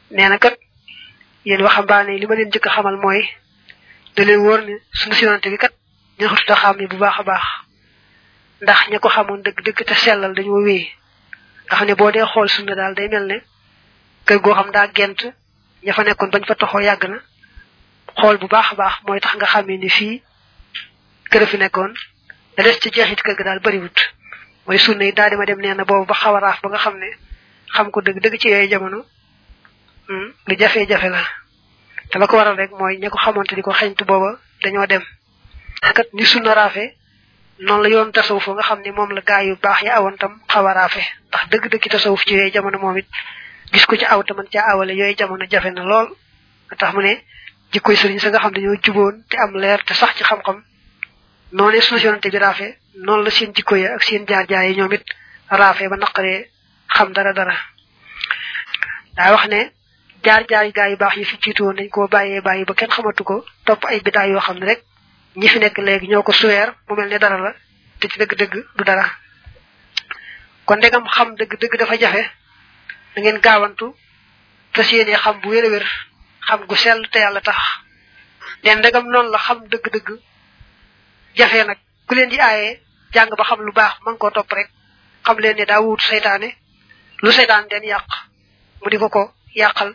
nee na kat yéen waxambaane li ma leen njëkk a xamal mooy da leen wóor ne sunu sinante bi kat ñaxututa xam ne bu baax a baax ndax ña ko xamoon dëgg dëgg te sellal dañoo wéy nga xam ne boo dee xool sunna daal day mel ne kër goo xam daa gent ña fa nekkoon bañ fa toxoo yàgg na xool bu baax a baax mooy tax nga xamee ni fii kër fi nekkoon da des ci jeexit kër ga daal bariwut mooy sunna yi daal di ma dem nee na boobu ba xaw a raaf ba nga xam ne xam ko dëgg dëgg ci yooyu jamono lu jafe-jafe la te la ko waral rek mooy ña ko xamante di ko xeñtu booba dañoo dem kat ni sunna raafe noonu la yoon tasawuf nga xam ne moom la gaa yu baax ya awoon tam xaw a raafe ndax dëgg-dëgg tasawuf ci yooyu jamono moom it gis ko ci aw te man caa awale yooyu jamono jafe na lool tax mu ne jikkoy sëriñ sa nga xam dañoo juboon te am leer te sax ci xam-xam noonu sunu yonante bi raafe noonu la seen jikko ya ak seen jaar-jaar yi ñoom it raafe ba naqaree xam dara dara daa wax ne jaar-jaar yi gaa yu baax yi fi jiitu woon dañ koo bàyyee bàyyi ba kenn xamatu ko topp ay bidaay yoo xam ne rek ñi fi nekk léegi ñoo ko suweer mu mel ne dara la te ci dëgg-dëgg du dara kon ndegam xam dëgg-dëgg dafa jafe da ngeen gaawantu fas yéene xam bu wér a wér xam gu sell te yàlla tax leen ndegam noonu la xam dëgg-dëgg jafe nag ku leen di aaye jàng ba xam lu baax man koo topp rek xam leen ne daa wuutu seytaane lu seytaan den yàq mu di ko ko yàqal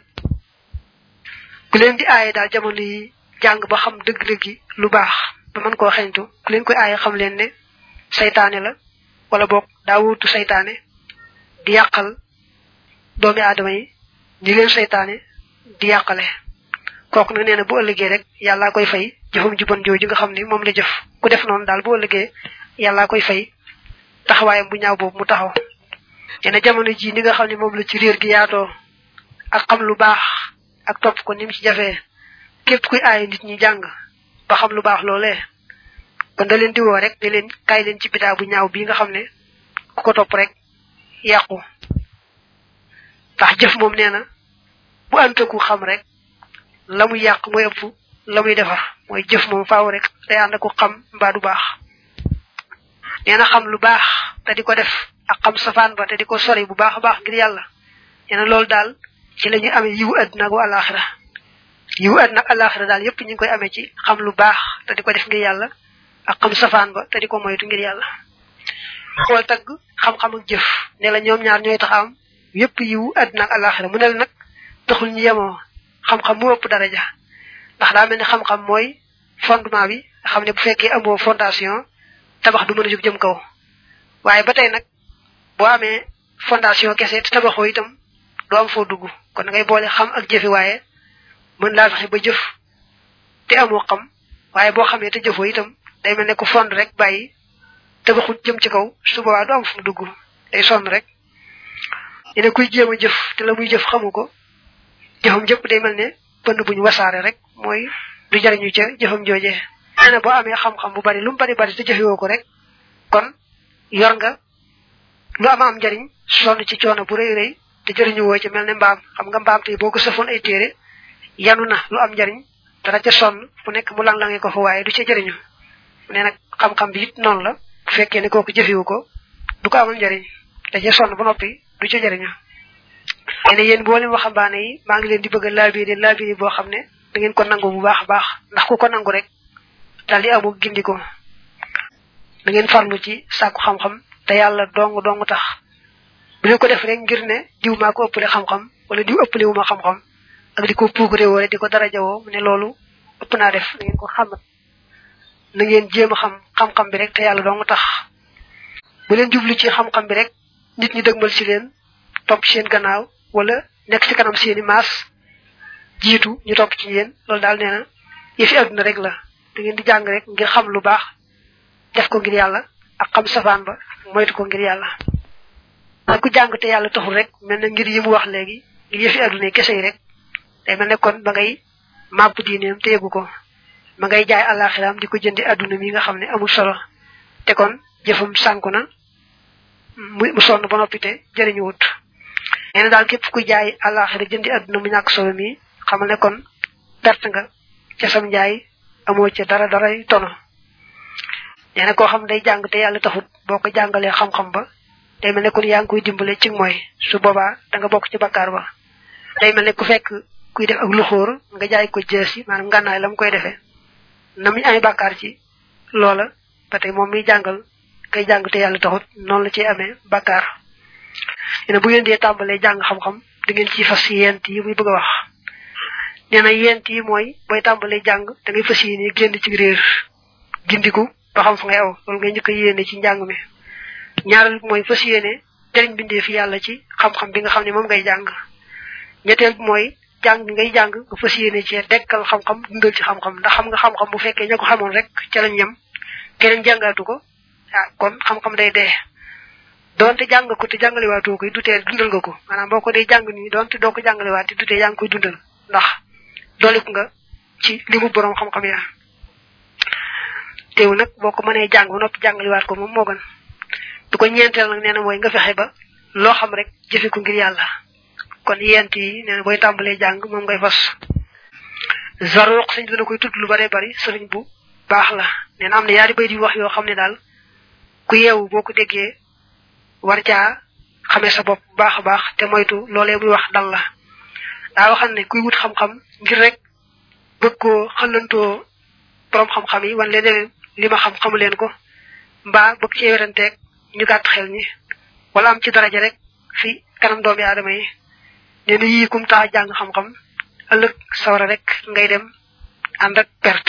ku leen di aaye daal jamono yi jàng ba xam dëgg-dëggi lu baax ba mën koo xeñtu ku leen koy aaye xam leen ne seytaane la wala boog daa wuutu seytaane di yàqal doomi aadama yi ñi leen seytaane di yàqale kooku nag nee na bu ëllëgee rek yàllaa koy fay jëfam ju bon jooju nga xam ne moom la jëf ku def noonu daal bu ëllëgee yàllaa koy fay taxawaayam bu ñaaw boobu mu taxaw nee na jamono ji ni nga xam ne moom la ci réer gi yaatoo ak xam lu baax ak topp ko ni mu ci jafee képp kuy aaye nit ñi jàng ba xam lu baax loolee kon da leen di woo rek da leen kaay leen ci bidaa bu ñaaw bii nga xam ne ku ko topp rek yàqu ndax jëf moom nee na bu antaku xam rek la muy yàq mooy ëpp la muy defar mooy jëf moom faaw rek day ànd ku xam mbaa du baax nee na xam lu baax te di ko def ak xam safaan ba te di ko sori bu baax a baax ngir yàlla nee na loolu daal ci la ñuy amee yiwu àddina ak alaxira yiwu àddina ak alaxira daal yépp ñu ngi koy amee ci xam lu baax te di ko def ngir yàlla ak xam safaan ba te di ko moytu ngir yàlla xool tagg xam-xam ak jëf ne la ñoom ñaar ñooy tax am yépp yiwu àddina ak alaxira mu ne la nag taxul ñu yemoo xam-xam mu ëpp daraja ndax daa mel ni xam-xam mooy fondement bi nga xam ne bu fekkee amoo fondation tabax du mën a jóg jëm kaw waaye ba tey nag boo amee fondation kese te tabaxoo itam doo am foo dugg kon ngay boole xam ak jëfi waaye mën laa fexe ba jëf te amoo xam waaye boo xamee te jëfoo itam day mel ne ku fond rek bàyyi tabaxut jëm ci kaw su boobaa du am fu mu dugg day sonn rek ne kuy jéem a jëf te la muy jëf xamu ko jëfam jëpp day mel ne bënn buñ wasaare rek mooy du jariñu ca jëfam joojee nee na boo amee xam-xam bu bari lu mu bari bari te jëfewoo ko rek kon yor nga lu ama am njariñ sonn ci coono bu rëy rëy te jëriñu woo ci mel ne mbaam xam nga mbaam tey boo ko sëfoon ay téere yanu na lu am njariñ dara ca sonn bu nekk mu lang-lange ko fa waaye du ca jëriñu nee nag xam-xam bi it noonu la bu fekkee ne kooku jëfewu ko du ko amal njariñ da ca sonn ba noppi du ca jëriñu nee na yéen boo leen waxambaane yi maa ngi leen di bëgg a laabiri laabiri boo xam ne da ngeen ko nangu bu baax a baax ndax ku ko nangu rek daal di amu gindiko da ngeen farlu ci sàkku xam-xam te yàlla dong dong tax bu leen ko def rek ngir ne diw maa ko ëppale xam-xam wala diw ëppale wu ma xam-xam ak di ko puugre woo di ko darajawoo mu ne loolu ëpp naa def na ngeen ko xamat na ngeen jéem a xam xam-xam bi rek te yàlla dong tax bu leen jublu ci xam-xam bi rek nit ñi dëgmal si leen topp seen gannaaw wala nekk ci kanam seeni maas jiitu ñu topp ci yéen loolu daal nee na yëfi àdduna rek la da ngeen di jàng rek ngir xam lu baax def ko ngir yàlla ak xam safaan ba moytu ko ngir yàlla ak ku jàng te yàlla taxul rek mel na ngir yi mu wax léegi ngir yëfi àdduna kese yi rek day mel ne kon ba ngay màbb diineem te yëgu ko ma ngay jaay àllaaxiraam di ko jëndi àdduna mi nga xam ne amul solo te kon jëfam sànku na mu sonn ba noppi te jëriñu wut nee na daal képp kuy jaay àllaaxira jëndi àdduna mu ñàkk solo mi xamal ne kon perte nga ca sam njaay amoo ca dara dara tono nee na koo xam day jàng te yàlla taxut boo ko jàngalee xam-xam ba day mel ne kon yaa ngi koy dimbale ci mooy su boobaa da nga bokk ci bakkaar ba day mel ne ku fekk kuy def ak luxóor nga jaay ko jësi maanaam ngànnaay la mu koy defee na muy amee bàkkaar ci loola ba tey moom miy jàngal kay jàng te yàlla taxut noonu la ciy amee bàkkaar nee na bu ngeen dee tàmbalee jàng xam-xam da ngeen ciy fas yent yi muy bëgg a wax nee na yent yi mooy booy tàmbalee jàng da ngay fas yéene génn ci réer gindiku ba xam fa ngay aw loolu ngay njëkk a yéene ci njàng mi ñaareel bi mooy fas yéene jëriñ bindee fi yàlla ci xam-xam bi nga xam ne moom ngay jàng ñetteel bi mooy jàng ngay jàng nga fas yéene ci dekkal xam-xam dundal ci xam-xam ndax xam nga xam-xam bu fekkee ña ko xamoon rek ca lañ yem keneen jàngaatu ko ah kon xam-xam day dee doonte jàng ko te jàngalewaatoo koy dutee dundal nga ko maanaam boo ko dee jàng nii doonte doo ko jàngalewaat te dutee yaa ngi koy dundal ndax doolik nga ci li mu borom xam-xam ya teew nag boo ko mënee jàng ba noppi jàngalewaat ko moom moo gën du ko ñeenteel nag nee na mooy nga fexe ba loo xam rek jëfe ko ngir yàlla kon yent yi nee na booy tàmbalee jàng moom ngay fas zaruq sëñ dina koy tudd lu bare bari sëriñ bu baax la nee na am na yaari bay di wax yoo xam ne daal ku yeewu boo ko déggee war caa xamee sa bopp bu baax a baax te moytu loolee muy wax dal la daa waxam ne kuy wut xam-xam ngir rek bëgg koo xëllantoo borom xam-xam yi wan leen li ma xam xamu leen ko mbaa bëgg cee weranteeg ñu gàtt xel ñi wala am ci daraja rek fi kanam doomi aadama yi nee na yii kum tax jàng xam-xam ëllëg sawara rek ngay dem ànd ak perte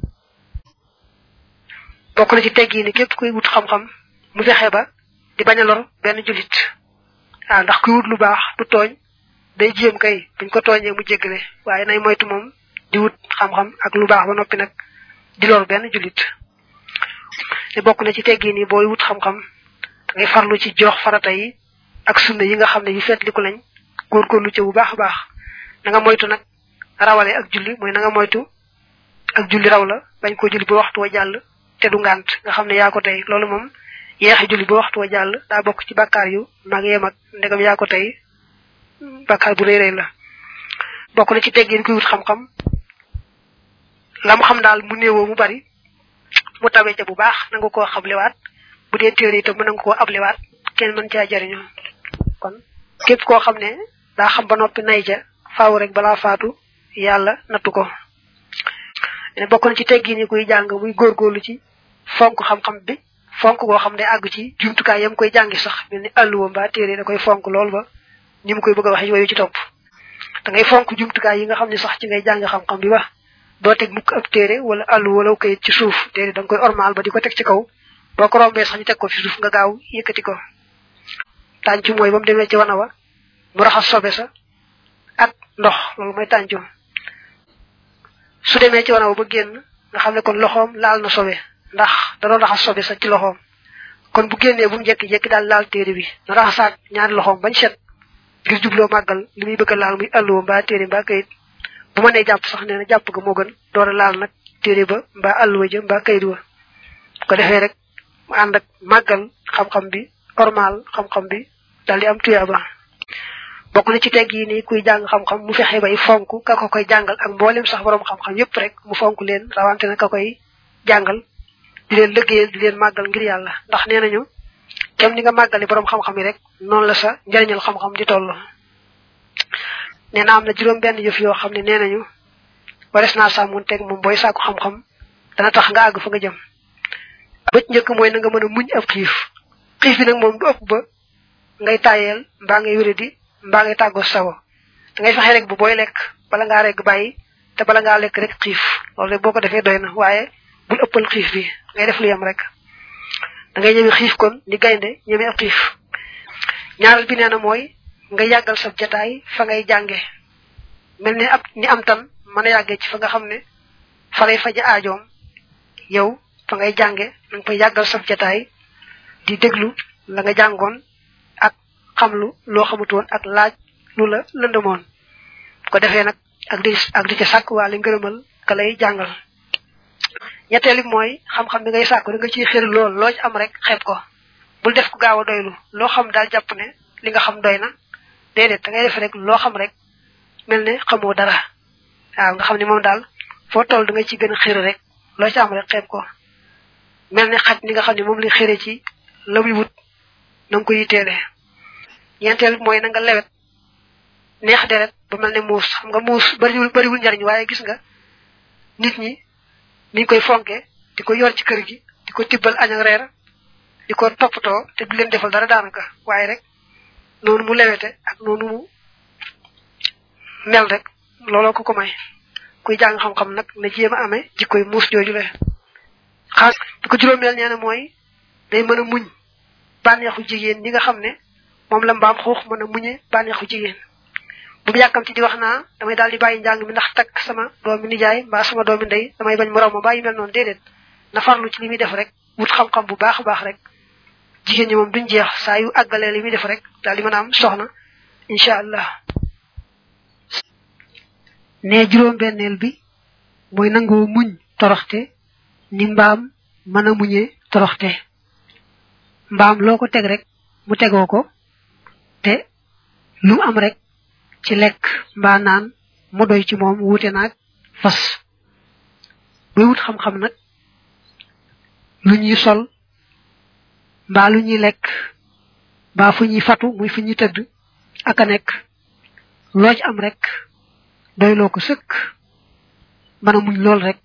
bokk na ci teggi ni képp kuy wut xam-xam mu fexe ba di bañ a lor benn julit waaw ndax kuy wut lu baax du tooñ day jéem kay buñ ko tooñee mu jéggale waaye nay moytu moom di wut xam-xam ak lu baax ba noppi nag di lor benn julit te bokk na ci teggi ni booy wut xam-xam da ngay farlu ci jox farata yi ak sunna yi nga xam ne yu fetliku lañ góorgóorlu ci bu baax a baax na nga moytu nag rawale ak julli mooy na nga moytu ak julli raw la bañ ko julli ba waxtu wa jàll te du ngànt nga xam ne yaa ko tey loolu moom yeexe julli ba waxtu wa jàll daa bokk ci bàkkaar yu mag yee mag ndegam yaa ko tey bàkkaar bu rëy rëy la bokk na ci teggin kuy wut xam-xam la mu xam daal mu néewoo mu bari mu tawee ca bu baax na nga koo xablewaat bu dee téere itam mën nga koo ablewaat kenn mën caa jariñoo kon képp koo xam ne daa xam ba noppi nay ja faaw rek balaa faatu yàlla nattu ko ne bokk na ci teggin yi kuy jàng muy góorgóorlu ci fonk xam-xam bi fonk goo xam ne àgg ci jumtukaay yam koy jàngi sax mel ni àlluwa mbaa téere da koy fonk lool ba ni mu koy bëgg a waxe wayu ci topp da ngay fonk jumtukaay yi nga xam ne sax ci ngay jàng xam-xam bi ba doo teg mukk ab téere wala àllu wala kayit ci suuf téere da nga koy ormal ba di ko teg ci kaw boo ko rombee sax ñu teg ko fi suuf nga gaaw yëkkati ko tàncu mooy ba mu demee ci wana wa mu raxas sobe sa ak ndox loolu mooy tàncu su demee ci wana wa ba génn nga xam ne kon loxoom laal na sobe ndax da doon raxas sobe sa ci loxoom kon bu génnee bu mu jekki-jekki daal laal téere bi na raxasaat ñaari loxoom bañ set ngir jubloo màggal li muy bëgg a laal muy àlluwa mbaa téere mbaa kayit bu ma nee jàpp sax nee na jàpp ga moo gën door a laal nag téere ba mbaa àlluwa ja mbaa kayit wa ko defee rek mu ànd ak màggal xam-xam bi ormal xam-xam bi dal di am tuyaaba bokk na ci tegg yi ni kuy jàng xam-xam mu fexe bay fonk ka ko koy jàngal ak mboolem sax borom xam-xam yépp rek mu fonk leen rawante na ka koy jàngal di leen liggéeyal di leen màggal ngir yàlla ndax nee nañu kem ni nga màggale borom xam-xam yi rek noonu la sa njariñal xam-xam di toll nee na am na juróom benn yëf yoo xam ne nee nañu wares naa sàmmun teg moom booy sàkku xam-xam dana tax nga àgg fa nga jëm bëc njëkk mooy na nga mën a muñ ab xiif xiif bi nag moom du ëpp ba ngay tàyyeel mbaa ngay wéradi mbaa ngay tàggoo sago da ngay fexe rek bu booy lekk bala ngaa rek bàyyi te bala ngaa lekk rek xiif loolu rek boo ko defee doy na waaye bul ëppal xiif bi ngay def lu yem rek da ngay ñëme xiif kon ni gaynde ñëme ab xiif ñaareel bi nee na mooy nga yàggal sa jataay fa ngay jànge mel ni ab ni am tan mën a yàggee ci fa nga xam ne fa lay faja aajoom yow fa ngay jànge na nga fay yàggal sa jataay di déglu la nga jàngoon ak xamlu loo xamutoon ak laaj lu la lëndëmoon ko defee nag ak di ak di ca sàkk waale ngërëmal ka lay jàngal ñetteeli mooy xam-xam bi ngay sàkku da nga ciy xër lool loo ci am rek xeeb ko bul def ko gaaw a doylu loo xam daal jàpp ne li nga xam doy na déedéet da ngay def rek loo xam rek mel ne xamoo dara waaw nga xam ne moom daal foo toll da nga ci gën a xër rek loo ci am rek xeeb ko mel ne xaj ni nga xam ne moom lay xëre ci la muy wut na nga ko yitteele ñeenteel mooy na nga lewet neex deret ba mel ne muus xam nga muus bariwul bariwul njariñ waaye gis nga nit ñi niñ koy fonke di ko yor ci kër gi di ko tibbal añ ak reer di ko toppatoo te du leen defal dara daanaka waaye rek noonu mu lewete ak noonu mu mel rek looloo ko ko may kuy jàng xam-xam nag na jéem a amee jikkoy muus jooju le xaas di ko juróomeel nee na mooy day mën a muñ bànneexu jigéen ñi nga xam ne moom la mbaam xuux mën a muñe bànneexu jigéen bu mu yàkkamti di wax naa damay daal di bàyyi njàng mi ndax takk sama doomi nijaay mbaa sama doomi ndey damay bañ mu raw ma bàyyi mel noonu déedéet na farlu ci li muy def rek wut xam-xam bu baax a baax rek jigéen ñi moom duñ jeex saa yu àggalee li muy def rek daal di mën a am soxna incha allah ne juróom benneel bi mooy nangoo muñ toroxte ni mbaam mën a muñee toroxte mbaam loo ko teg rek mu tegoo ko te lu am rek ci lekk mbaa naan mu doy ci moom wuute naag fas buy wut xam-xam nag lu ñuy sol mbaa lu ñuy lekk mbaa fu ñuy fatu muy fu ñuy tëdd ak a nekk loo ci am rek doyloo ko sëkk mën a muñ lool rek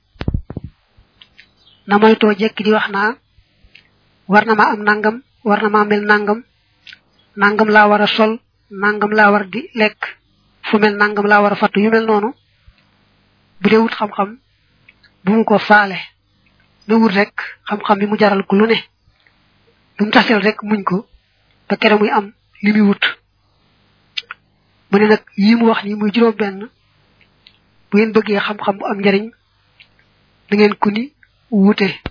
na moytoo jekki di wax naa war na ma am nangam war na ma mel nangam nangam laa war a sol nangam laa war di lekk fu mel nangam laa war a fattu yu mel noonu bu dee wut xam-xam bu mu ko faale na wut rek xam-xam bi mu jaral ko lu ne lu mu tasel rek muñ ko ba kere muy am li muy wut mu ne nag yi mu wax ni muy juróom benn bu ngeen bëggee xam-xam bu am njariñ da ngeen ku ni wute